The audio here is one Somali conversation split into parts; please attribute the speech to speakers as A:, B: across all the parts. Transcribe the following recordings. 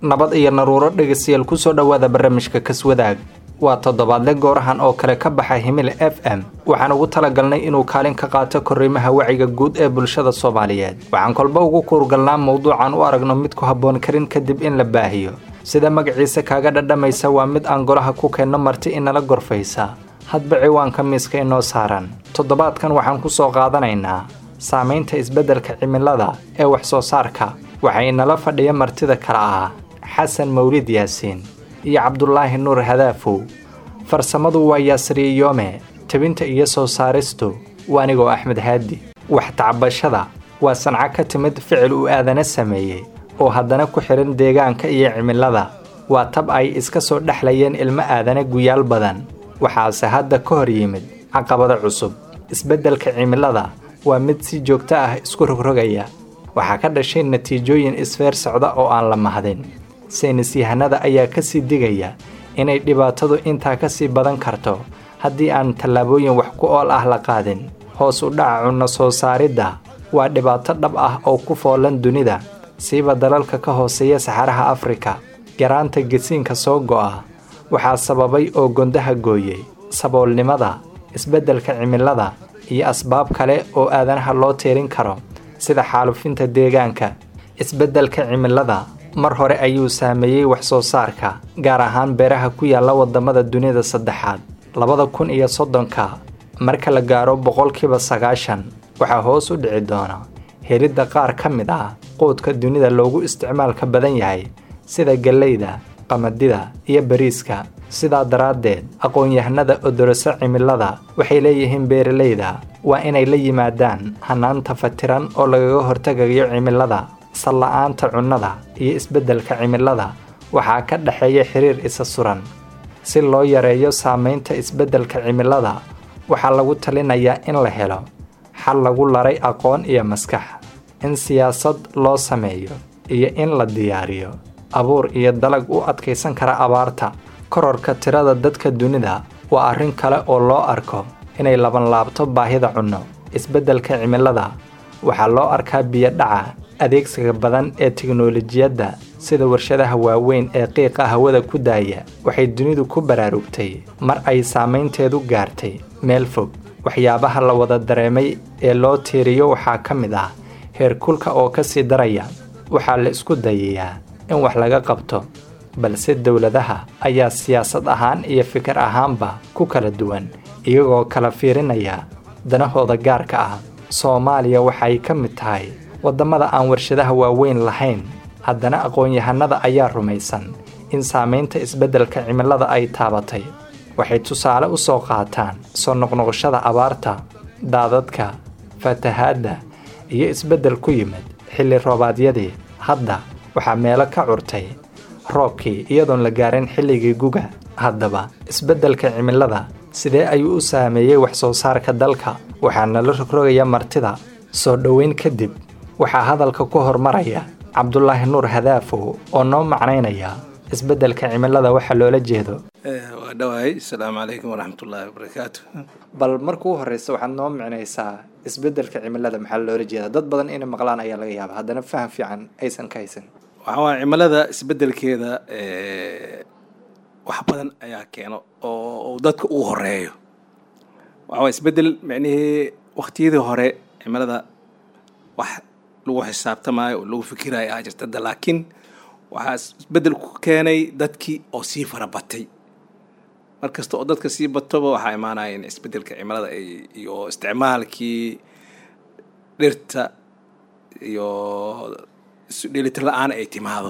A: nabad iyo naruuro dhegaystayaal kusoo dhowaada barnaamijka kaswadaag waa toddobaadle goorahan oo kale ka baxa himil f m waxaan ugu talagalnay inuu kaalin ka qaato korriimaha waciga guud ee bulshada soomaaliyeed waxaan kolba ugu kuurgalnaa mowduucan u aragno mid ku habboon karin kadib in la baahiyo sida magaciisa kaaga dhadhamaysa waa mid aan golaha ku keenno marti inala gorfaysa hadba ciwaanka miiska inoo saaran toddobaadkan waxaan ku soo qaadanaynaa saamaynta isbeddelka cimilada ee wax soo saarka waxaa inala fadhiya martida kale ah xasan mawlid yaasiin iyo cabdulaahi nuur hadaafow farsamadu waa yaasriye yoome tebinta iyo soo saaristu waa anigoo axmed haadi wax tacbashada waa sanco ka timid ficil uu aadana sameeyey oo haddana ku xidhan deegaanka iyo cimilada waa tab ay iska soo dhexlayeen ilmo aadana guyaal badan waxaase hadda ka hor yimid caqabado cusub isbeddelka cimilada waa mid si joogto ah isku rogrogaya waxaa ka dhashay natiijooyin isfeer socda oo aan la mahadin saynis yahanada ayaa ka sii digaya inay dhibaatadu intaa ka sii badan karto haddii aan tallaabooyin wax ku ool ah la qaadin hoos u dhaca cunno soo saaridda waa dhibaato dhab ah oo ku foolan dunida siiba dalalka ka hooseeya saxaraha afrika garaanta gesiinka soo go'a waxaa sababay oo gondaha gooyey saboolnimada isbeddelka cimilada iyo asbaab kale oo aadanaha loo tiirin karo sida xaalufinta deegaanka isbeddelka cimilada mar hore ayuu saameeyey wax soo saarka gaar ahaan beeraha ku yaalla waddamada dunida saddexaad labada kun iyo soddonka marka la gaaro boqolkiiba sagaashan waxaa hoos u dhici doona helidda qaar ka mid ah quudka dunida loogu isticmaalka badan yahay sida galleyda qamadida iyo bariiska sidaa daraaddeed aqoon-yahanada odoroso cimilada waxay leeyihiin beeralayda waa inay la yimaadaan hanaanta fatiran oo lagaga hortagayo cimilada salla-aanta cunnada iyo isbeddelka cimilada waxaa ka dhexeeya xiriir isa suran si loo yareeyo saamaynta isbeddelka cimilada waxaa lagu talinayaa in la helo xal lagu laray aqoon iyo maskax in siyaasad loo sameeyo iyo in la diyaariyo abuur iyo dalag u adkaysan kara abaarta kororka tirada dadka dunida waa arrin kale oo loo arko inay labanlaabto baahida cunno isbeddelka cimilada waxaa loo arkaa biyodhaca adeegsiga badan ee tiknolojiyadda sida warshadaha waaweyn ee qiiqa hawada ku daaya waxay dunidu ku baraarugtay mar ay saamaynteedu gaartay meel fog waxyaabaha la wada dareemay ee loo tiiriyo waxaa ka mid ah heerkulka oo ka sii daraya waxaa la isku dayayaa in wax laga qabto balse dowladaha ayaa siyaasad ahaan iyo fikir ahaanba ku kala duwan iyagoo kala fiirinaya danahooda gaarka ah soomaaliya waxay ka mid tahay waddamada aan warshadaha waaweyn lahayn haddana aqoon-yahanada ayaa rumaysan in saamaynta isbeddelka cimilada ay taabatay waxay tusaale u soo qaataan soo noqnoqoshada abaarta daadadka fatahaadda iyo isbeddel ku yimid xilli roobaadyadii hadda waxaa meelo ka curtay roobkii iyadoon la gaarin xilligii guga haddaba isbeddelka cimilada sidee ayuu u saameeyey wax soo saarka dalka waxaana la rogrogaya martida soo dhoweyn kadib waxaa hadalka ku hormaraya cabdulaahi nuur hadaafow oo noo macnaynaya isbeddelka cimilada waxa loola jeedo
B: waa dhawahay asalaamu calaykum waraxmatullaahi wabarakaatu
A: bal markuu horeysa waxaad noo micnaysaa isbeddelka cimilada maxaa loola jeeda dad badan inay maqlaan ayaa laga yaaba haddana faham fiican aysan ka haysan
B: waxaa waaya cimilada isbeddelkeeda wax badan ayaa keeno oo dadka uu horeeyo waxaa waaya isbeddel micnihii waktiyadii hore cimilada wax lagu xisaabtamaayo oo lagu fikiraayo aa jirta hadda laakiin waxaa isbeddel ku keenay dadkii oo sii farabatay mar kasta oo dadka sii batoba waxaa imaanaya in isbeddelka cimilada iyo isticmaalkii dhirta iyo isudheelitir la-aan ay timaado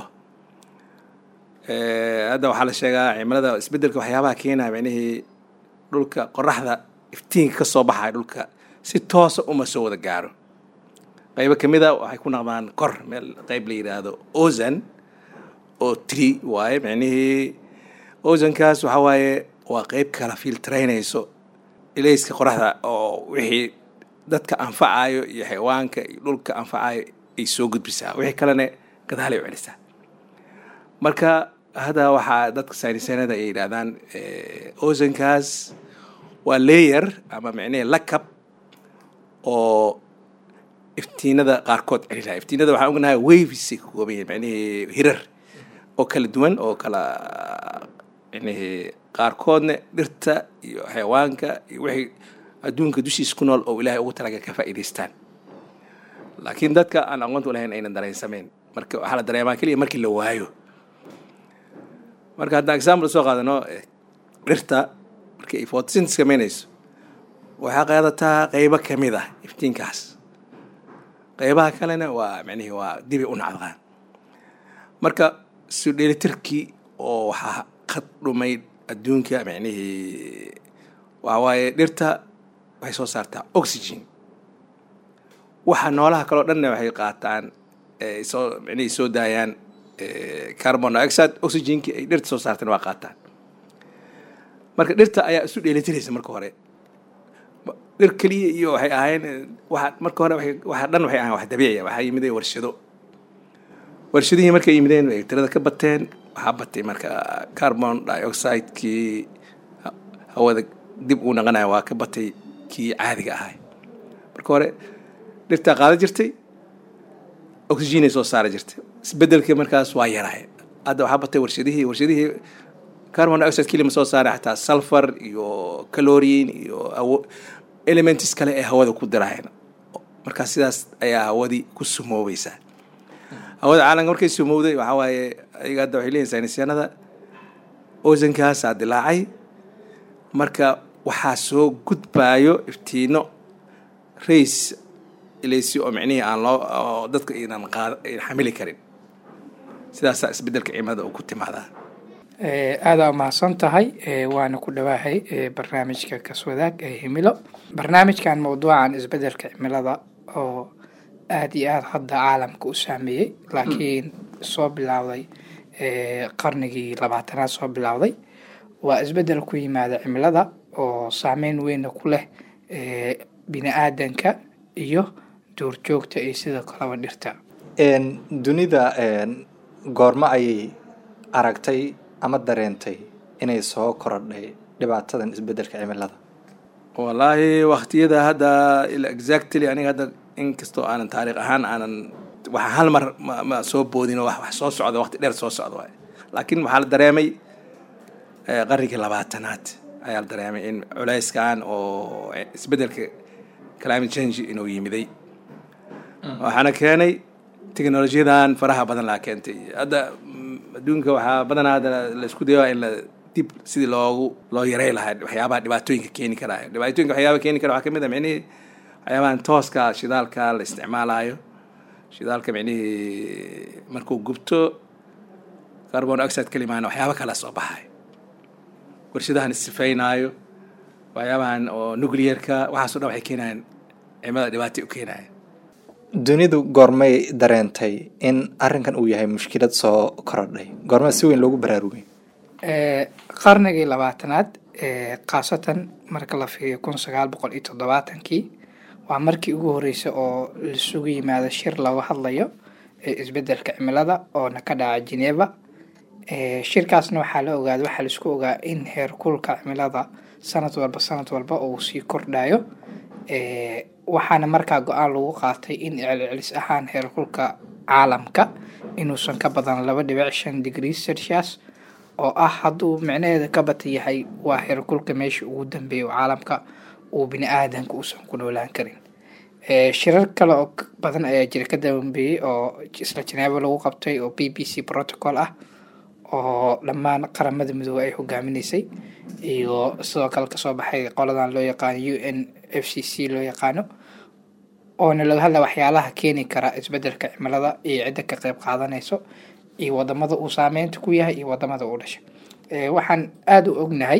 B: hadda waxaa la sheegaa cimilada isbeddelka waxyaabaha keenaya micnihii dhulka qoraxda iftiinka ka soo baxaya dhulka si toosa uma soo wada gaaro qaybo ka mid a waxay ku naqdaan kor meel qayb la yidhaahdo ozan oo tree waaye micnihii ozankaas waxaa waaye waa qayb kala filtraynayso ilayska qoraxda oo wixii dadka anfacayo iyo xayawaanka iyo dhulka anfacayo ay soo gudbisaa wixii kalena gadaalay u celisaa marka hadda waxaa dadka saynisanada ay yidhahdaan ozankaas waa layer ama micnihii lakab oo iftiinada qaarkood celinayo iftiinada waxaan ognahay wavisay ka kooban yihin micnihii hirar oo kala duwan oo kala yani qaarkoodna dhirta iyo xayawaanka iyo wixii adduunka dushiisa ku nool oo ilaahay ugu talaga ka faa'iidaystaan laakiin dadka aan aqoonta u lahayn aynan dareensameyn marka waxaa la dareemaa keliya markii la waayo marka haddaan example soo qaadano dhirta markii ay photosynthesis samaynayso waxaa qaadataa qeybo ka mid ah iftiinkaas qeybaha kalena waa micnihii waa dibi u nacdaqaan marka su dheelitirkii oo waxaa ka dhumay adduunka micnihii waxa waaye dhirta waxay soo saartaa oxygen waxa noolaha kaleo dhanna waxay qaataan soo micnihii soo daayaan carbon dioxide oxygenkii ay dhirta soo saarteen waa qaataan marka dhirta ayaa isu dheelitiraysa marka hore dhir keliya iyo waxay ahayn waa marka hore waxa dhan waxay ahayn wax dabiiciya waxaa yimid warshado warshadihii markay yimideen ay tirada ka bateen waxaa batay marka carbon dioxidekii hawada dib uu naqanaya waa ka batay kii caadiga ahay marka hore dhirtaa qaada jirtay oxygenay soo saara jirtay isbedelkii markaas waa yarahay hadda waxaa batay warshadihii warshadihii carbon dioxide kelima soo saara xataa sulfur iyo caloriin iyo elements kale ee hawada ku dirahayna markaa sidaas ayaa hawadii ku sumoobaysaa hawada caalamka markay sumowday waxaa waaye ayaga hadda waxay leeyihin saynisyanada osankaasaa dilaacay marka waxaa soo gudbaayo iftiino rays ilaysi oo micnihii aan loo dadka aynan qaad xamili karin sidaasaa isbedelka cimilada uu ku timaadaa
C: aadaa umahadsan tahay waana ku dhawaahay barnaamijka kaswadaag ee himilo barnaamijkan mawduucan isbedelka cimilada oo aada iyo aada hadda caalamka u saameeyey laakiin soo bilowday qarnigii labaatanaad soo bilowday waa isbedel ku yimaada cimilada oo saameyn weyna ku leh bini aadanka iyo duurjoogta iyo sidoo kaleba dhirta
A: dunida goormo ayay aragtay ama dareentay inay soo korodhay dhibaatadan isbedelka cimilada
B: wallaahi waktiyada hadda exactly aniga hadda inkastoo aanan taariikh ahaan aanan waxa hal mar ma soo boodin oo wax soo socda waqti dheer soo socda waay laakiin waxaa la dareemay qarnigii labaatanaad ayaa la dareemay in culayskan oo isbedelka climate change inuu yimiday waxaana keenay technolojiyadan faraha badan laa keentay hadda adduunka waxaa badanaa hadda la isku dayaa in la dib sidii loogu loo yarey lahaa waxyaabaha dhibaatooyinka keeni karaayo dhibaatooyinka waxyaabaha keeni kara waxaa kamid a micnihii waxyaabahan tooska shidaalka la isticmaalayo shidaalka micnihii markuu gubto carbon oxide kalimaana waxyaaba kala soo baxay warshadahan isifeynaayo waxyaabahan oo nuclearka waxaaso dhan waxay keenayaan cimilada dhibaatay u keenaya
A: dunidu goormay dareentay in arrinkan uu yahay mushkilad soo korodhay goormaa si weyn loogu baraarugay
C: qarnigii labaatanaad khaasatan marka la fiiriyo kun sagaal boqol iyo toddobaatankii waa markii ugu horreysay oo laisugu yimaado shir looga hadlayo isbedelka cimilada oona ka dhaca geneva shirkaasna waxaa la ogaada waxaa laisku ogaa in heerkulka cimilada sanad walba sanad walba uu sii kordhayo waxaana markaa go-aan lagu qaatay in celcelis ahaan heerkulka caalamka inuusan ka badan laba dhibic shan degree celsius oo ah hadduu micnaheeda ka bata yahay waa heerkulka meesha ugu dambeeya oo caalamka uu bini aadanka uusan ku noolaan karin shirar kale oo badan ayaa jira ka dambeeyey oo isla janeebo lagu qabtay oo b b c protocol ah oo dhammaan qaramada midoobey ay hogaaminaysay iyo sidoo kale kasoo baxay qoladan loo yaqaano u n f c c loo yaqaano oona laga hadla waxyaalaha keeni kara isbedelka cimilada iyo cidda ka qeyb qaadanayso iyo wadamada uu saameynta ku yahay iyo wadamada uu dhashay waxaan aada u ognahay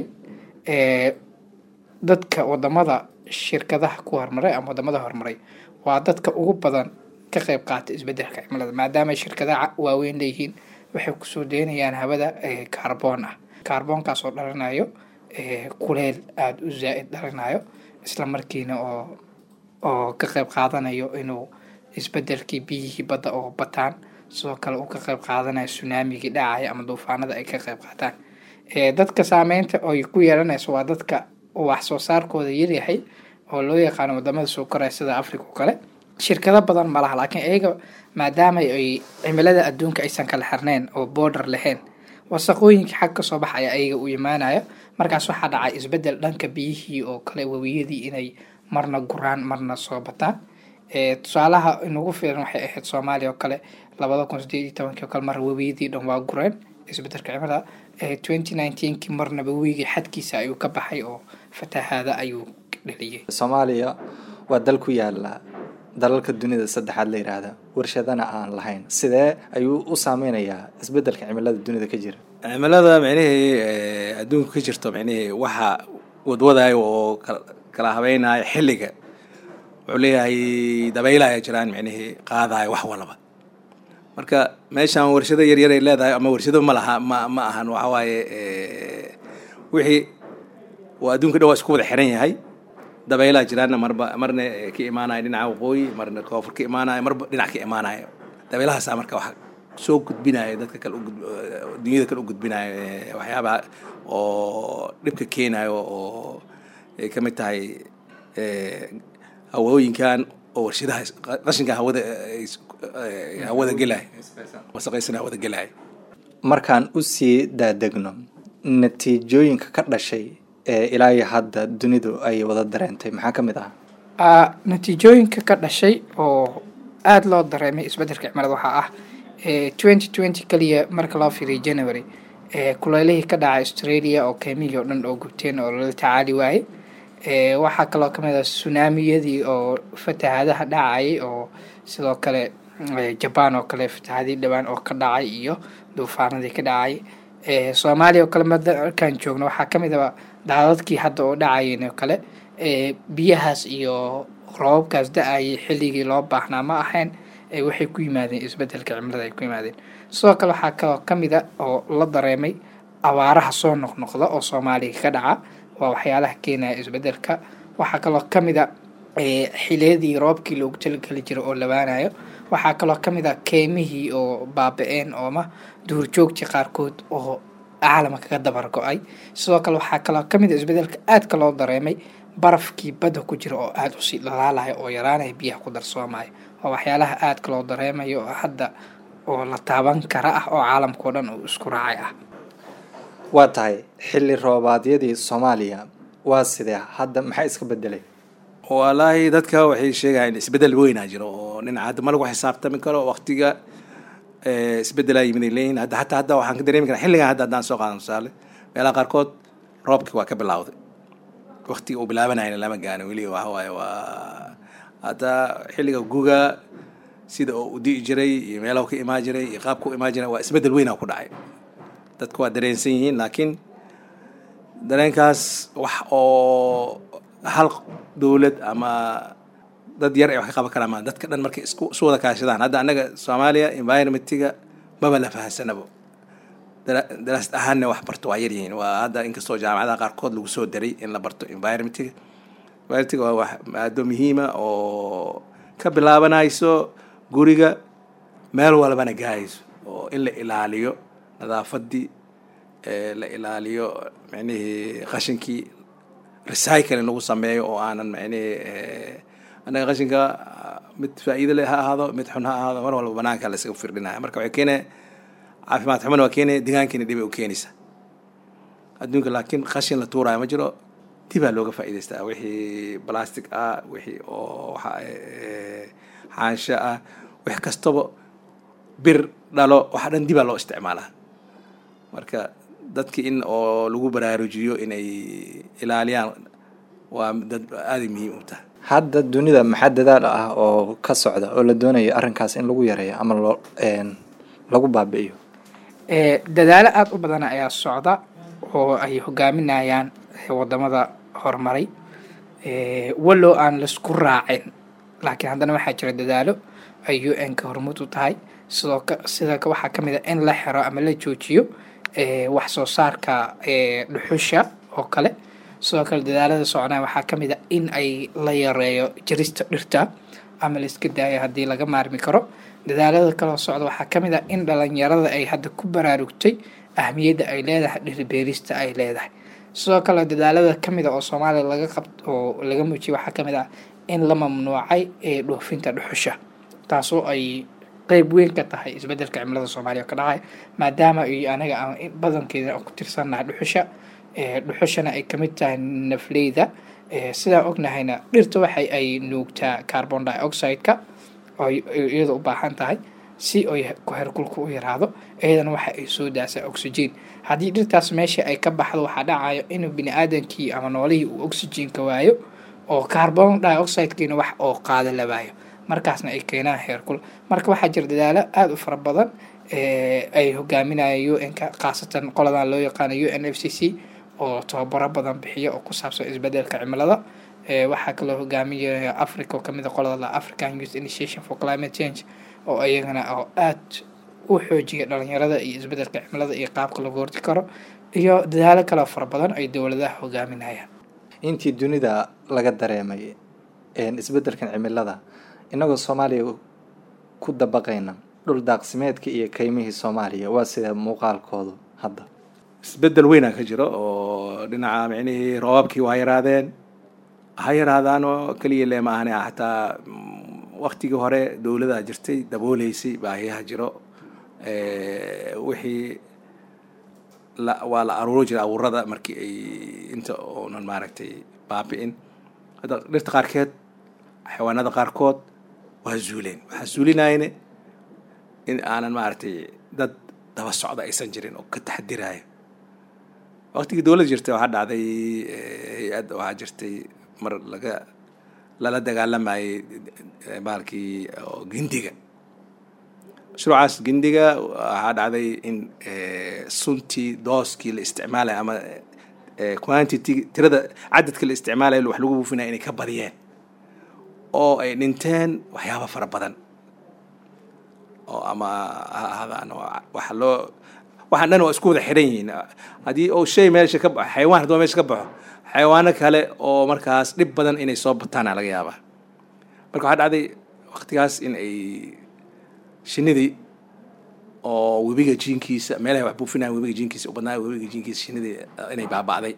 C: dadka wadamada shirkadaha ku horumaray ama wadamada horumaray waa dadka ugu badan ka qeyb qaata isbedelka cimilada maadaama shirkadaha waaweyn leeyihiin waxay kusoo deynayaan hawada kaarboon ah kaarboonkaas oo dhalanayo kuleel aada u zaa-id dhalanayo isla markiina oo oo ka qeyb qaadanayo inuu isbedelkii biyihii badda oo bataan sidoo kale uu ka qeyb qaadanayo sunaamigii dhacaya ama duufaanada ay ka qeyb qaataan dadka saameynta oy ku yeelanayso waa dadka wax soo saarkooda yaryahay oo loo yaqaano wadamada soo koraya sida africa oo kale shirkado badan ma laha laakiin iyaga maadaama ay cimilada adduunka aysan kala xirnayn oo border lahayn wasaqooyinkii xag kasoo baxaya ayaga u imaanaya markaas waxaa dhacay isbedel dhanka biyihii oo kale webiyadii inay marna guraan marna soo bataan tusaalaha inugu filan waxay ahayd soomaaliya oo kale labada kun sideed iyo tobankii oo kale mar webiyadii dhan waa gureen isbedelka cimilada twenty nineteenkii marnaba webigii xadkiisa ayuu ka baxay oo fatahaada ayuu dhaliyay
A: soomaaliya waa dal ku yaala dalalka dunida saddexaad la yidhaahda warshadana aan lahayn sidee ayuu u saameynayaa isbedelka cimilada dunida ka jira
B: cimilada micnihii adduunka ka jirto micnihii waxa wadwadaayo oo kala habeynaayo xilliga wuxuu leeyahay dabaylaaya jiraan micnihii qaadaayo wax walaba marka meeshaan warshado yaryar ay leedahay ama warshado ma laha ma ma ahan waxa waaye wixii waa adduunka dhan waa isku wada xiran yahay dabaylaha jiraanna marba marna ka imaanayo dhinaca waqooyi marna koonfur ka imaanayo marba dhinac ka imaanayo dabeylahaasaa marka waxa soo gudbinayo dadka kale dunyada kale u gudbinayo waxyaabaha oo dhibka keenayo oo ay ka mid tahay hawooyinkan oo warshadaha qashinka hawada hawada gelaya wasaqaysana hawada gelaya
A: markaan usii daadegno natiijooyinka ka dhashay ee ilaa iyo hadda dunidu ay wada dareentay maxaa ka mid ah
C: natiijooyinka ka dhashay oo aada loo dareemay isbedelka cimilada waxaa ah twenty twenty kaliya marka loo fiiriyo january kuleylihii ka dhacay australia oo keemihii oo dhan oo gubteen oo lala tacaali waayey waxaa kaloo kamid ah sunaamiyadii oo fatahaadaha dhacayay oo sidoo kale jaban oo kale fatahaadii dhawaan oo ka dhacay iyo duufaanadii ka dhacay soomaaliya oo kale markaan joogno waxaa kamid aba daadadkii hadda oo dhacayeen oo kale biyahaas iyo roobabkaas da-ayay xilligii loo baahnaa ma ahayn waxay ku yimaadeen isbedelka cimilada ay ku yimaadeen sidoo kale waxaa kaloo kamid a oo la dareemay abaaraha soo noqnoqda oo soomaaliya ka dhaca waa waxyaalaha keenaya isbedelka waxaa kaloo kamid a xiliyadii roobkii loogu talageli jira oo labaanayo waxaa kaloo kamid a keymihii oo baaba-een ooma duurjoogtii qaarkood oo caalamka ka dabar go-ay sidoo kale waxaa kaloo kamid a isbedelka aadka loo dareemay barafkii badda ku jira oo aada usii dhalaalaya oo yaraanaya biyaha ku darsoomaya waa waxyaalaha aadka loo dareemayo oo hadda oo la taaban kara ah oo caalamkao dhan uu isku raacay ah
A: waa tahay xilli roobaadyadii soomaaliya waa sidee hadda maxaa iska bedelay
B: wallaahi dadka waxay sheegayaan isbedel weynaa jiro oo dhinaca hadda ma lagu xisaabtami karo waqtiga isbedelaa yimid ay leeyihin hadda hataa hadda waxaan ka dareemi karaa xilligan hadda haddaan soo qaadan tusaale meelaha qaarkood roobkii waa ka bilawday waqtiga uu bilaabanayna lama gaano weli waxa waaye waa hadda xilliga guga sida oo u di'i jiray iyo meelaha ka imaan jiray iyo qaabka u imaan jiray waa isbedel weynaa ku dhacay dadku waa dareensan yihiin laakiin dareenkaas wax oo hal dowlad ama dad yar ay wax ka qaban karaan maa dadka dhan markay isku isu wada kaashadaan hadda annaga soomaaliya environmentiga maba la fahansanabo daraasad ahaanna wax barto waa yaryihiin waa hadda inkastoo jaamacadaha qaarkood lagu soo daray in la barto environmentiga environmentiga waa wax maado muhiima oo ka bilaabanayso guriga meel walbana gaayayso oo in la ilaaliyo nadaafadii la ilaaliyo micnihii qashinkii recycling lagu sameeyo oo aanan micnihii annaga qashinka mid faa'iido leh ha ahaado mid xun ha ahaado mar walba banaanka la isaga firdhinaya marka waxay keenaya caafimaad xumana waa keenaya deegaankiina dhibay u keenaysa adduunka laakiin qashin la tuuraayo ma jiro dibaa looga faa'iidaystaa wixii plastic ah wixii oo waxa xaansho ah wix kastaba bir dhalo waxa dhan dibaa loo isticmaalaa marka dadki in oo lagu baraarujiyo inay ilaaliyaan waa dad aaday muhiim u tahay
A: hadda dunida maxaa dadaal ah oo ka socda oo la doonayo arrinkaas in lagu yareeyo ama loo lagu baabi'iyo
C: dadaalo aada u badan ayaa socda oo ay hogaaminayaan wadamada horumaray wallow aan laisku raacin laakiin haddana waxaa jira dadaalo ay u n ka hormuud u tahay sidoo sida waxaa ka mid a in la xiro ama la joojiyo wax soo saarka dhuxusha oo kale sidoo kale dadaalada soconaa waxaa ka mid a in ay la yareeyo jarista dhirta ama la iska daayo haddii laga maarmi karo dadaalada kaloo socda waxaa ka mid a in dhalinyarada ay hadda ku baraarugtay ahmiyadda ay leedahay dhirbeerista ay leedahay sidoo kale dadaalada kamid a oo soomaaliya laga qab oo laga muujiyay waxaa kamid ah in la mamnuucay ee dhoofinta dhuxusha taasoo ay qeyb weyn ka tahay isbedelka cimilada soomaaliya oo ka dhacay maadaama ay anaga aan badankeeda ku tirsannahay dhuxusha dhuxushana ay kamid tahay nafleyda sidaan ognahayna dhirta waxay ay nuugtaa carbon dioxide-ka oo iyada u baahan tahay si oy herkulka u yaraado iyadana waxa ay soo daasaa oxygen haddii dhirtaas meesha ay ka baxdo waxaa dhacayo inuu bini aadamkii ama noolihii uu oxygenka waayo oo carbon dioxide-kiina wax oo qaada la waayo markaasna ay keenaan heerkul marka waxaa jira dadaalo aada u fara badan ay hogaaminaya u n-ka khaasatan qoladan loo yaqaano u n f c c oo tababaro badan bixiya oo ku saabsan isbedelka cimilada waxaa kaloo hogaaminaya africa oo kamid a qolada african youth initiation for climate change oo iyagana oo aada u xoojiya dhalinyarada iyo isbedelka cimilada iyo qaabka lagu horti karo iyo dadaalo kaloo fara badan ay dowladaha hogaaminayaan
A: intii dunida laga dareemay isbedelkan cimilada inagoo soomaaliya ku dabaqayna dhul daaqsimeedka iyo kaymihii soomaaliya waa sida muuqaalkoodu hadda
B: isbedel weynaa ka jiro oo dhinaca micnihii roobabkii waa yaraadeen ha yaraadaan oo keliya le ma ahane xataa waktigii hore dowladaa jirtay dabooleysay baahiyaha jiro wixii la waa la aruuri jiray abuurada markii ay inta oonan maaragtay baabi'in hadda dhirta qaarkeed xayawaanada qaarkood waa zuuleen waxaa zuulinayne in aanan maaragtay dad daba socda aysan jirin oo ka taxadiraayo waktigii dowladda jirtay waxaa dhacday hay-ad waxaa jirtay mar laga lala dagaalamayay baalkii gindiga mashruucaas gindiga waxaa dhacday in suntii dooskii la isticmaalaya ama quantity tirada cadadka la isticmaalaya wax lagu buufinaya inay ka badiyeen oo ay dhinteen waxyaaba fara badan oo ama ha ahaadaan waxa loo waxaan dhan waa isku wada xiran yihiin haddii uu shay meesha ka baxo xayawaan hadduu meesha ka baxo xayawaano kale oo markaas dhib badan inay soo bataana laga yaabaa marka waxaa dhacday waktigaas in ay shinidii oo webiga jiinkiisa meelaha wax buufinaya webiga jiinkiisa u badnaayo webiga jiinkiisa shinidii inay baaba'day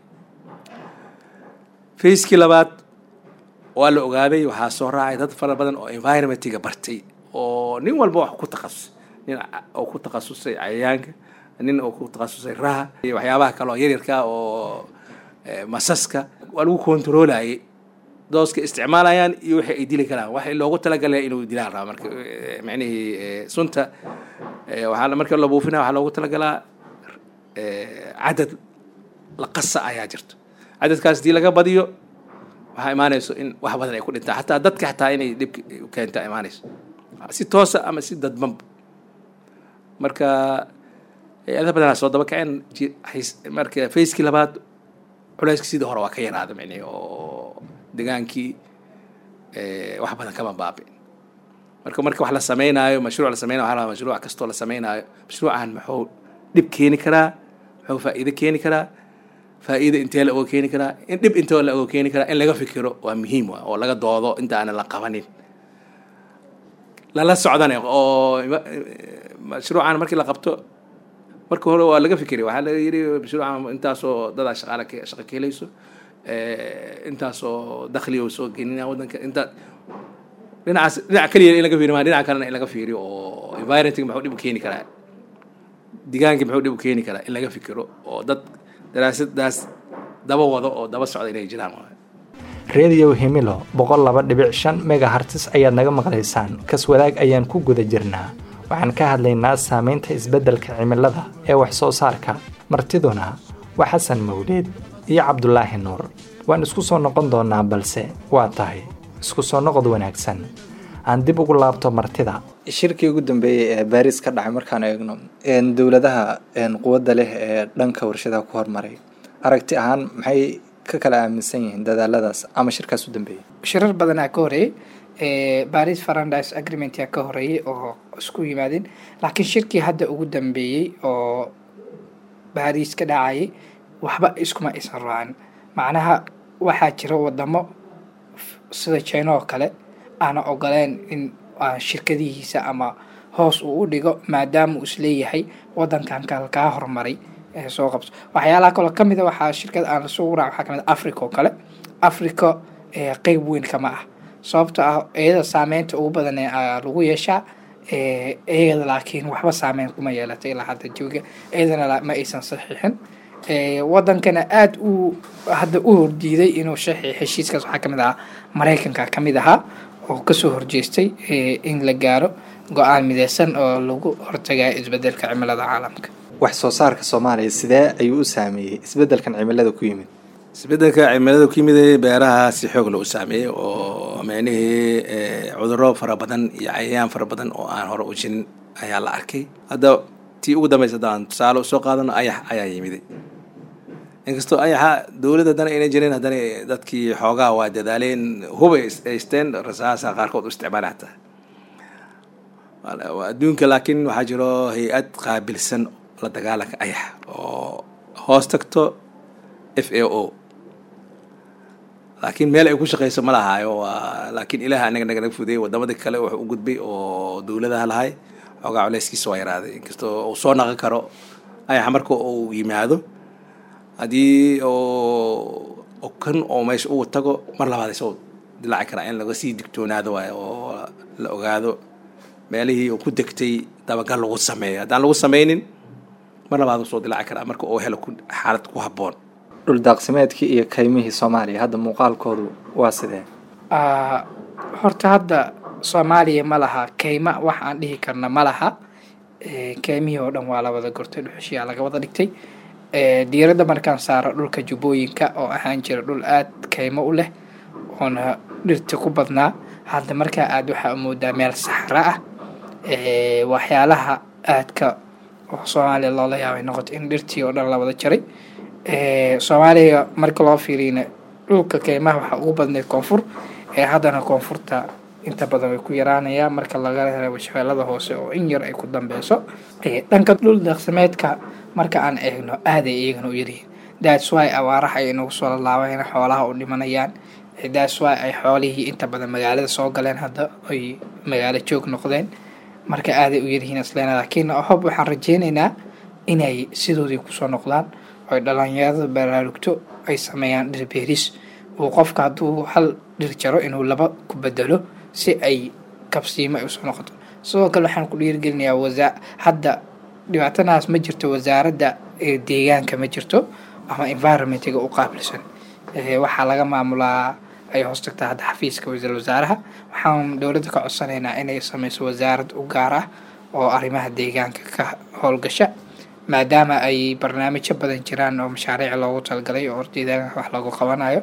B: facekii labaad waa la ogaaday waxaa soo raacay dad fara badan oo environmentiga bartay oo nin walba wax ku takhasusay nin oo ku takhasusay cayayaanka nin oo ku takhasusay raha iyo waxyaabaha kale oo yaryarka oo masaska waa lagu kontroolayay dooska isticmaalayaan iyo wixii ay dili karaan waxay loogu talagalaya inuu dilaan raba marka micnihii sunta waxaa marka la buufinaya waxaa loogu talagalaa cadad la qasa ayaa jirto cadadkaas hadii laga badiyo waxaa imaanayso in wax badan ay ku dhintaan xataa dadka xataa inay dhib keenta imaanayso si toosa ama si dadbanba marka hay-adaha badanaa soo daba kaceen marka facekii labaad culeyska sidii hore waa ka yaraada micnihi oo degaankii wax badan kama baabi'in marka marka wax la sameynaayo mashruuc la sameynayo waxaa la mashruuc kastoo la sameynaayo mashruucan muxuu dhib keeni karaa muxuu faa'iido keeni karaa faa'iida intee la oga keeni karaa in dhib intee la oga keeni karaa in laga fikiro waa muhiim wa oo laga doodo inta aanan la qabanin lala socdane oo mashruucan markii la qabto marka hore waa laga fikiray waxaa laga yidhi mashruucan intaasoo dadaa shaqaala shaqa ka helayso intaasoo dakhli oo soo genina waddanka inta dhinacaas dhinac keliya in laga fiiriyo maa dhinaca kalena in laga fiiriyo oo environmentka muxuu dhib u keeni karaa deegaanka muxuu dhib u keeni karaa in laga fikiro oo dad daraasadaas daba wado oo daba socda inay jiraan
A: redio himilo boqol laba dhibic shan megahartis ayaad naga maqlaysaan kas wadaag ayaan ku guda jirnaa waxaan ka hadlaynaa saameynta isbeddelka cimilada ee wax soo saarka martiduna waa xasan mawleed iyo cabdulaahi nuur waan isku soo noqon doonaa balse waa tahay isku soo noqod wanaagsan aan dib ugu laabto martida shirkii ugu dambeeyey ee baariis ka dhacay markaan eegno dowladaha quwadda leh ee dhanka warshadaha ku hormaray aragti ahaan maxay ka kala aaminsan yihiin dadaaladaas ama shirkaas u dambeeyey
C: shirar badanaa ka horeeyey baris farandis agreementia ka horeeyey oo isku yimaadeen laakiin shirkii hadda ugu dambeeyey oo baris ka dhacayay waxba iskuma aysan raacin macnaha waxaa jira wadamo sida china oo kale aana ogoleen in shirkadihiisa ama hoos uu u dhigo maadaama uu isleeyahay wadankan kale kaa horumaray soo qabso waxyaalaha kaloo kamid a waxaa shirkad aan lasoo raac waxaa kamid africa oo kale africa qeyb weyn kama ah sababto ah iyada saameynta ugu badan ee lagu yeeshaa iyada laakiin waxba saameyn kuma yeelatay ilaa hadda jooga iyadana ma aysan saxiixin wadankana aada u hadda u hordiiday inuu saxiix heshiiskaas waxaa kamid ahaa maraykanka kamid ahaa oo kasoo horjeestay in la gaaro go-aan mideysan oo lagu hortagayo isbedelka cimilada caalamka
A: wax soo saarka soomaaliya sidee ayuu u saameeyey isbedelkan cimilada ku yimid
B: isbedelka cimilada ku yimid beeraha si xoog loo saameeyey oo micnihii cuduro fara badan iyo cayayaan fara badan oo aan hore u jirin ayaa la arkay hadda tii ugu dambeysa haddaan tusaale usoo qaadano ayax ayaa yimiday inkastoo ayaxa dowladda haddana ayna jirin haddana dadkii xoogaa waa dadaaleen hubay haysteen rasaasa qaarkood u isticmaala hataa adduunka laakiin waxaa jiro hay-ad qaabilsan la dagaalanka ayax oo hoos tagto f a o laakiin meel ay ku shaqeyso ma lahaayo waa laakiin ilaah anaga naga naga fudeyey wadamada kale wuxuu u gudbay oo dowladaha lahay xoogaa culeyskiisa waa yaraaday inkastoo uu soo naqon karo ayaxa marka uu yimaado haddii oo kan oo meesha uu tago mar labaad isoo dilaaci karaa in laga sii digtoonaado waayo oo la ogaado meelihii uu ku degtay dabagal lagu sameeyo haddaan lagu sameynin mar labaad usoo dilaaci karaa marka uu helo xaalad ku habboon
A: dhul daaqsimeedkii iyo kaymihii soomaaliya hadda muuqaalkoodu waa sidee
C: horta hadda soomaaliya ma laha kayma wax aan dhihi karna ma laha kaymihii oo dhan waa la wada gortay dhuxushiyaa laga wada dhigtay diiradda markaan saaro dhulka jubbooyinka oo ahaan jira dhul aada kaymo u leh oona dhirta ku badnaa hadda markaa aada waxaa moodaa meel saxra ah waxyaalaha aadka oo soomaaliya loola yaabay noqoto in dhirtii oo dhan la wada jaray soomaaliya marka loo fiiriyna dhulka keymaha waxaa ugu badnayd koonfur ee haddana koonfurta inta badan way ku yaraanayaan marka laga reebo shabeellada hoose oo in yar ay ku dambeyso dhanka dhul daaqsimeedka marka aan eegno aaday iyagana u yaryihiin that's why abaaraha ay nagu soo lalaabayna xoolaha u dhimanayaan that's why ay xoolihii inta badan magaalada soo galeen hadda ay magaalo joog noqdeen marka aaday u yaryihiin isleena laakiin hob waxaan rajeynaynaa inay sidoodii kusoo noqdaan oy dhalinyarada baraarugto ay sameeyaan dhir beeris uu qofka hadduu hal dhir jaro inuu laba ku bedelo si ay kabsiimo ay usoo noqoto sidoo kale waxaan ku dhiirigelinayaa wasaa hadda dhibaatadaas ma jirto wasaaradda deegaanka ma jirto ama environmentiga u qaabilsan waxaa laga maamulaa ay hoos tagtaa hadda xafiiska wasiir wasaaraha waxaan dowladda ka codsanaynaa inay sameyso wasaarad u gaar ah oo arrimaha deegaanka ka howlgasha maadaama ay barnaamijyo badan jiraan oo mashaariic loogu talagalay oo deegaanka wax loogu qabanayo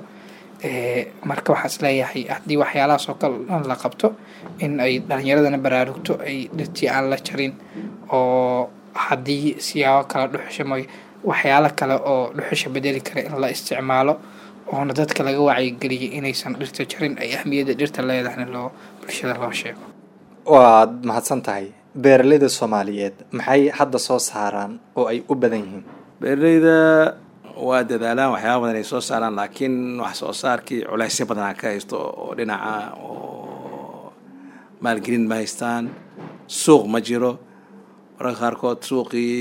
C: marka waxaa is leeyahay haddii waxyaalahaas oo kale dhan la qabto in ay dhalinyaradana baraarugto ay dhirtii aan la jarin oo haddii siyaabo kale dhuxusha mooy waxyaalo kale oo dhuxusha bedeli kara in la isticmaalo oona dadka laga wacyigeliyay inaysan dhirta jarin ay ahmiyadda dhirta leedahayna loo bulshada loo sheego
A: waad mahadsan tahay beeraleyda soomaaliyeed maxay hadda soo saaraan oo ay u badan yihiin
B: beeraleyda waa dadaalaan waxyaaba badan ay soo saaraan laakiin wax soo saarkii culeysyo badanaa ka haysto oo dhinaca oo maalgelin ma haystaan suuq ma jiro mararka qaarkood suuqii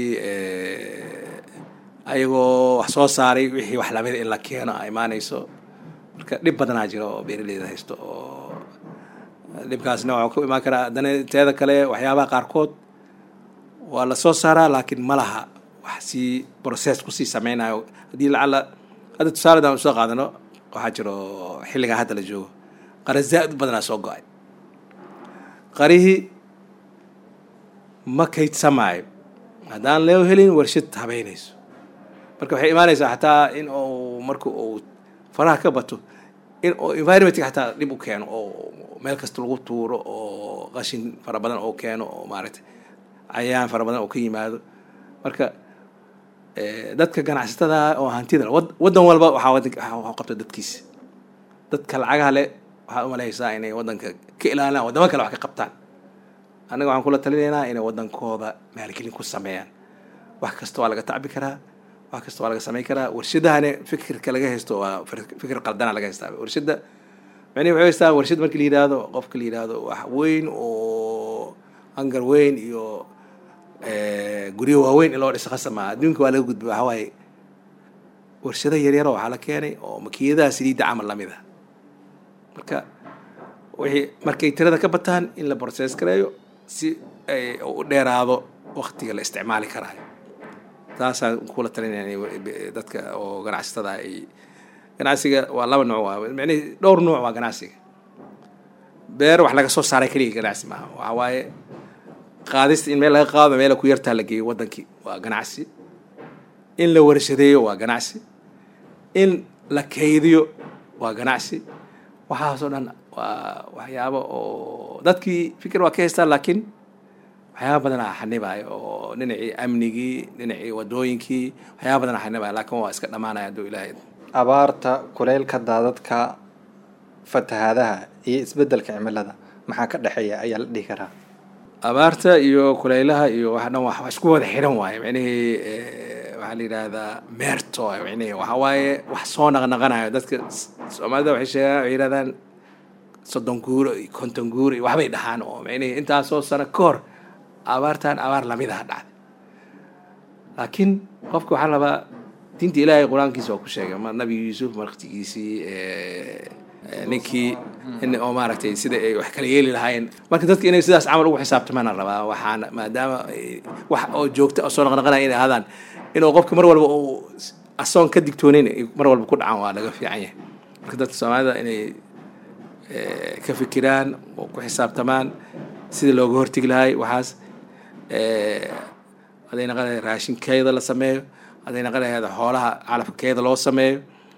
B: ayagoo wax soo saaray wixii wax lamida in la keeno a imaanayso marka dhib badanaa jiro oo beeraleyda haysto oo dhibkaasna waxaa ku imaan karaa haddana teeda kale waxyaabaha qaarkood waa la soo saaraa laakiin ma laha wax sii process kusii sameynayo haddii lacala hadda tusaaledan usoo qaadano waxaa jiro xilligan hadda la joogo qara zaa-id u badanaa soo go-ay qarihii ma kaydsamaayo haddaan loo helin warshad habeynayso marka waxay imaanaysaa xataa in uu marka uu faraha ka bato in uu environmentka xataa dhib u keeno oo meel kasta lagu tuuro oo qashin fara badan oo keeno oo maaragtay cayayaan fara badan oo ka yimaado marka dadka ganacsatada oo hantida waddan walba waxaa waxaa qabta dadkiisa dadka lacagaha le waxaad umaleysaa inay waddanka ka ilaalinaan waddamo kale wax ka qabtaan annaga waxaan kula talinaynaa inay waddankooda maalgelin ku sameeyaan wax kasta waa laga tacbi karaa wax kasta waa laga sameyn karaa warshadahane fikirka laga haysto waa fikir qaldana laga haystaa warshadda macnihi waxay haystaa warshad markii la yidhaahdo qofka la yidhaahdo wax weyn oo hangar weyn iyo guryo waaweyn in loo dhiso khasama adduunka waa laga gudba waxaa waaye warshado yaryaro waxaa la keenay oo makiinadaha saliidda camal lamid ah marka wixii markay tirada ka bataan in la process gareeyo si ay u dheeraado waktiga la isticmaali karaayo taasaan kula talinaya dadka oo ganacsatada ay ganacsiga waa laba nooc waa micnihi dhowr nooc waa ganacsiga beer wax laga soo saaray keliya ganacsi maaha waxa waaye qaadista in meel laga qaado meel ku yartaa la geeyo wadankii waa ganacsi in la warshadeeyo waa ganacsi in la kaydiyo waa ganacsi waxaasoo dhan waa waxyaabo oo dadkii fikir waa ka haystaan laakiin waxyaaba badanaa xanibaayo oo dhinacii amnigii dhinacii wadooyinkii waxyaaba badanaa xanibaayo laakiin waa iska dhammaanaya hadduu ilaahay
A: abaarta kuleylka daadadka fatahaadaha iyo isbedelka cimilada maxaa ka dhexeeya ayaa la dhihi karaa
B: abaarta iyo kuleylaha iyo waxa dhan wax isku wada xiran waaye micnihii waxaa la yidhaahdaa meerto micnihii waxa waaye wax soo naqnaqanayo dadka soomaalida waxay sheegaan waxay yidhahdaan soddon guuro iyo konton guuro iyo waxbay dhahaan oo micnihii intaasoo sano ka hor abaartan abaar lamidaha dhacday laakiin qofka waxaa rabaa diinta ilaahay qur-aankiisa waa ku sheegay ma nabi yuusuf marktigiisii ninkii in oo maaragtay sida ay wax kala yeeli lahaayeen marka dadka inay sidaas camal ugu xisaabtamaan rabaa waxaana maadaama wax oo joogta oo soo naqnaqanaya inay ahaadaan inuu qofka mar walba uu asoon ka digtoonin mar walba ku dhacaan waa laga fiican yahay marka dadka soomaalida inay ka fikiraan oo ku xisaabtamaan sidii looga hortegi lahay waxaas haday naqan lahayd raashinkeeda la sameeyo haday naqan lahayd xoolaha calafkeeda loo sameeyo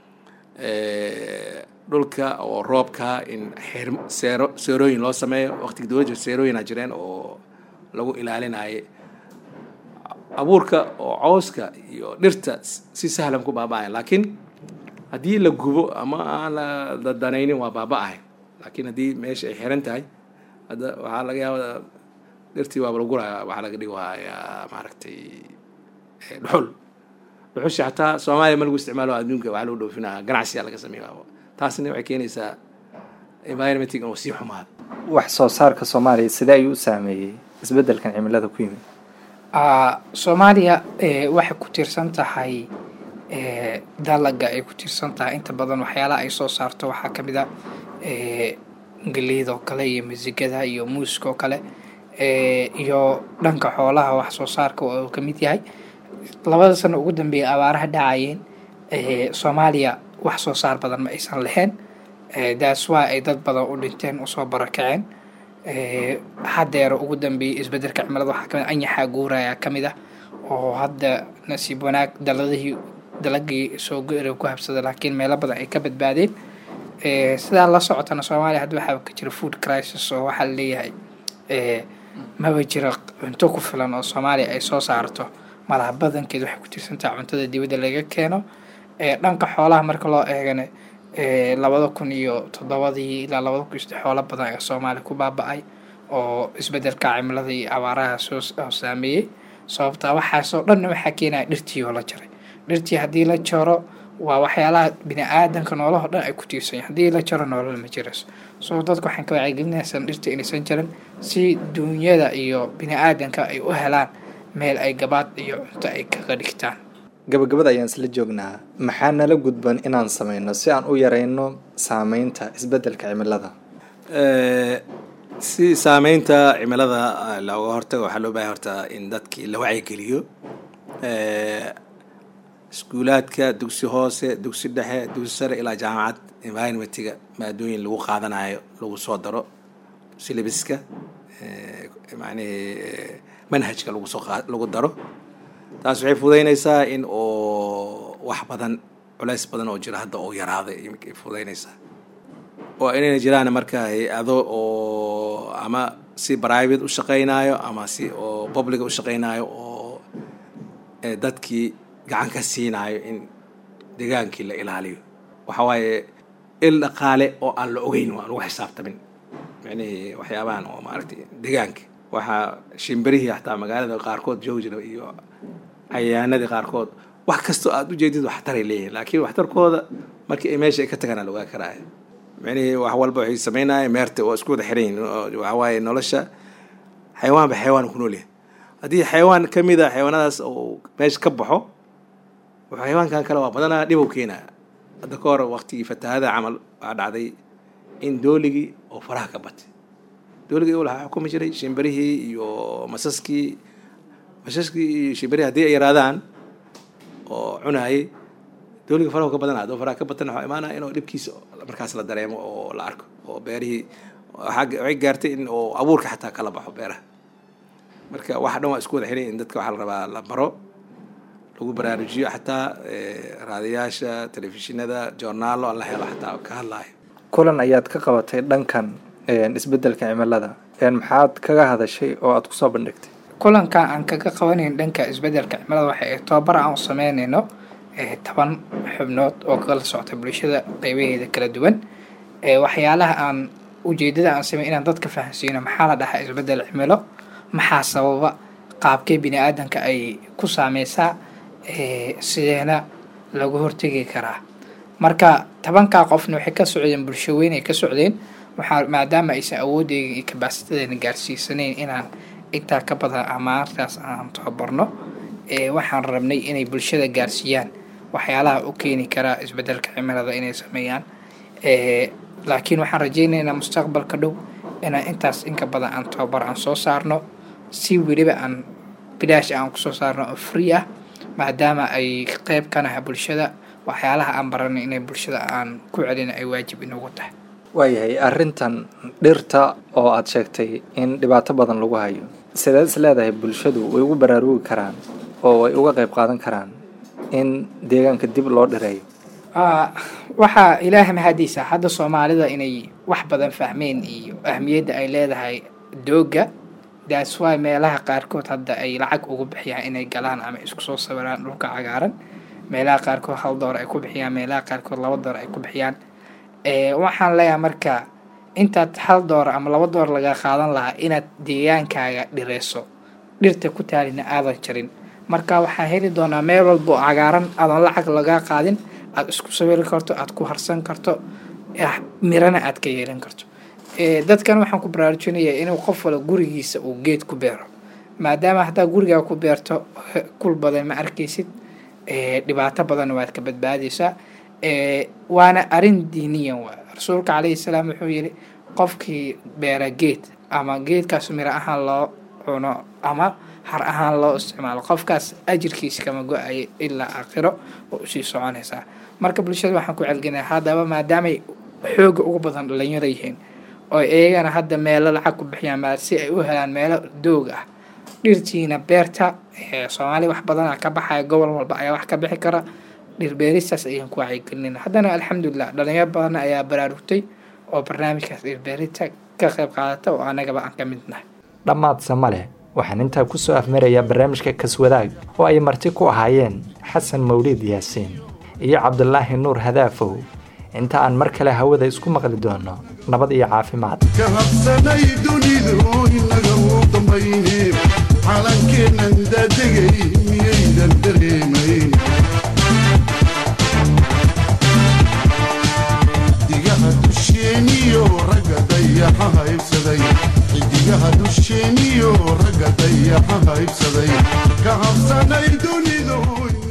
B: dhulka oo roobka in xir seero seerooyin loo sameeyo waqtiga dowladda seerooyina jireen oo lagu ilaalinayo abuurka oo cawska iyo dhirta si sahlan ku baaba'ayan laakiin haddii la gubo ama aan la dadanaynin waa baaba'ahay laakiin haddii meesha ay xiran tahay hadda waxaa laga yaabaa dhirtii waaba la guraya waxaa laga dhigayaa maaragtay dhuxul dhuxushi xataa soomaaliya ma lagu isticmaalo adduunka waxaa lagu dhoofinaya ganacsiyaa laga sameeya taasna waxay keenaysaa environmentig inuu sii xumaado
A: wax soo saarka soomaaliya sidee ayuu u saameeyey isbedelkan cimilada ku yimid
C: soomaaliya waxay ku tiirsan tahay dalaga ay ku tiirsan tahay inta badan waxyaalaha ay soo saarto waxaa ka mid a galeyd oo kale iyo masigada iyo muuska oo kale iyo dhanka xoolaha wax soo saarka oo ka mid yahay labada sano ugu dambeeya abaaraha dhacayeen soomaaliya wax soo saar badan ma aysan lahayn daas waa ay dad badan u dhinteen usoo barakaceen hadeero ugu dambeeyay isbedelka cimilada waxaa kamid anyaxaa guuraya kamid ah oo hadda nasiib wanaag daladihii dalagii soo go-era ku habsada laakiin meelo badan ay ka badbaadeen sidaa la socotana soomaaliya hadda waxaa ka jira food crisis oo waxaa laleeyahay maba jira cunto ku filan oo soomaaliya ay soo saarto malaha badankeed waxay ku tirsantaha cuntada dibadda laga keeno dhanka xoolaha marka loo eegana labada kun iyo toddobadii ilaa labada kun iyo saddex xoolo badan ee soomaaliya ku baaba-ay oo isbedelka cimilada iyo abaaraha soo saameeyey sababtaa waxaasoo dhanna waxaa keenaya dhirtii oo la jaray dhirtii haddii la jaro waa waxyaalaha bini aadanka noolaho dhan ay ku tiirsan yahin haddii la jaro noolal ma jirayso soo dadka waxaan ka wacyigelinaysan dhirta inaysan jarin si duunyada iyo bini aadanka ay u helaan meel ay gabaad iyo cunto ay kaga dhigtaan
A: gabagabada ayaan isla joognaa maxaa nala gudban inaan sameyno si aan u yareyno saameynta isbedelka cimilada
B: si saameynta cimilada looga hortago waxaa loo bahay horta in dadkii la wacyigeliyo iskuulaadka dugsi hoose dugsi dhexe dugsi sare ilaa jaamacad environmentiga maadooyin lagu qaadanayo lagu soo daro syllabiska macnihii manhajka lagu soo qa lagu daro taas waxay fududeynaysaa in oo wax badan culays badan oo jira hadda oo yaraaday ay fududeynaysaa oo inayna jiraan marka hay-ado oo ama si private u shaqeynayo ama si oo public u shaqeynayo oo dadkii gacan ka siinayo in degaankii la ilaaliyo waxa waaye il dhaqaale oo aan la ogeyn waan lagu xisaabtamin micnihii waxyaabahan oo maaragtay degaanka waxaa shimbirihii xataa magaalada qaarkood joogi jira iyo cayayaanadii qaarkood wax kastoo aada u jeedid waxtaray leeyihin laakiin waxtarkooda markii ay meesha ay ka tagaan la ogaa karaayo micnihii wax walba waxay sameynaya meerta oo isku wada xiran yihin waxa waaye nolosha xayawaanba xayawaan ku nool yahay haddii xayawaan ka mid a xayawaanadaas oo meesha ka baxo xayawaankan kale waa badanaa dhib u keenaya hadda ka hor waqtigii fatahada camal waxaa dhacday in dooligii oo faraha ka batay dooligii waxaa xukumi jiray shimbirihii iyo masaskii masaskii iyo shimbirihii haddii ay yaraadaan oo cunaayay dooligii farahu ka badana hadduu faraha ka batan waxaa imaanaya inuu dhibkiisa markaas la dareemo oo la arko oo beerihii waxay gaartay in oo abuurka xataa kala baxo beeraha marka waxa dhan waa isku wada xiray in dadka waxaa la rabaa la baro lagu baraarujiyo xataa raadiyaasha telefishinada joornaalo la helo xataa ka hadlaayo
A: kulan ayaad ka qabatay dhankan isbedelka cimilada maxaad kaga hadashay oo aad kusoo bandhigtay
C: kulanka aan kaga qabanayn dhanka isbedelka cimilada waxa ay tababar aan u sameynayno toban xubnood oo kala socta bulshada qeybaheeda kala duwan waxyaalaha aan ujeedada aan samey inaan dadka fahansiino maxaa la dhahaa isbedel cimilo maxaa sababa qaabkee bini aadanka ay ku saameysaa sideena lagu hortegi karaa marka tobankaa qofna waxay ka socdeen bulsho weyn ay ka socdeen waxaa maadaama aysan awoodeyga iyo kabaasitadeena gaarsiisanayn inaan intaa ka badan amaartaas aan tababarno waxaan rabnay inay bulshada gaarsiiyaan waxyaalaha u keeni karaa isbedelka cimilada inay sameeyaan laakiin waxaan rajeynaynaa mustaqbalka dhow inaan intaas inka badan aan tababar aan soo saarno si weliba aan bilaash aan kusoo saarno oo free ah maadaama ay qeyb ka naha bulshada waxyaalaha aan baranay inay bulshada aan ku celina ay waajib inagu tahay
A: waayahay arrintan dhirta oo aada sheegtay in dhibaato badan lagu hayo sideed is leedahay bulshadu way ugu baraarugi karaan oo way uga qeyb qaadan karaan in deegaanka dib loo dhireeyo
C: waxaa ilaah mahadiisa hadda soomaalida inay wax badan fahmeen iyo ahmiyadda ay leedahay dooga that's why meelaha qaarkood hadda ay lacag ugu bixiyaan inay galaan ama isku soo sawiraan dhulka cagaaran meelaha qaarkood hal door ay ku bixiyaan meelaha qaarkood laba door ay ku bixiyaan waxaan leeyahay marka intaad hal door ama laba door laga qaadan lahaa inaad deegaankaaga dhireyso dhirta ku taalina aadan jarin marka waxaan heli doonaa meel walba oo cagaaran aadan lacag lagaa qaadin aada isku sawiri karto aada ku harsan karto mirana aad ka yeelan karto dadkan waxaan ku baraarujinayaa inuu qof wala gurigiisa uu geed ku beero maadaama haddaa gurigaa ku beerto kul badan ma arkaysid dhibaato badanna waad ka badbaadaysaa waana arrin diiniyan waa rasuulka calayhi salaam wuxuu yidhi qofkii beera geed ama geedkaas miro ahaan loo cuno ama har ahaan loo isticmaalo qofkaas ajirkiisa kama go-ayo ilaa aakhiro oo usii soconaysaa marka bulshada waxaan ku celgelinaa haddaba maadaamay xooga ugu badan dhalinyaro yihiin oo iyagana hadda meelo lacag ku bixiyaan ma si ay u helaan meelo doog ah dhirtiina beerta soomaaliya wax badana ka baxaya gobol walba ayaa wax ka bixi kara dhirbeeristaas ayaan ku wacyigelinayna haddana alxamdulilah dhalinyaro badan ayaa baraarugtay oo barnaamijkaas dhirbeerita ka qayb qaadata oo anagaba aan ka mid nahay
A: dhammaadse ma leh waxaan intaa ku soo afmarayaa barnaamijka kaswadaag oo ay marti ku ahaayeen xasan mawliid yaasiin iyo cabdulaahi nuur hadaafow inta aan mar kale hawada isku maqli doono nabad iyo caafimaad
D: ka habsanay dunidu inaga u dambayne calankeennan daadegay miyaydan dareemayn xidigaha dusheeniyo ragga dayaxa haybsaday xidigaha dusheeniyo ragga dayaxa haybsaday ka habsanay dunidu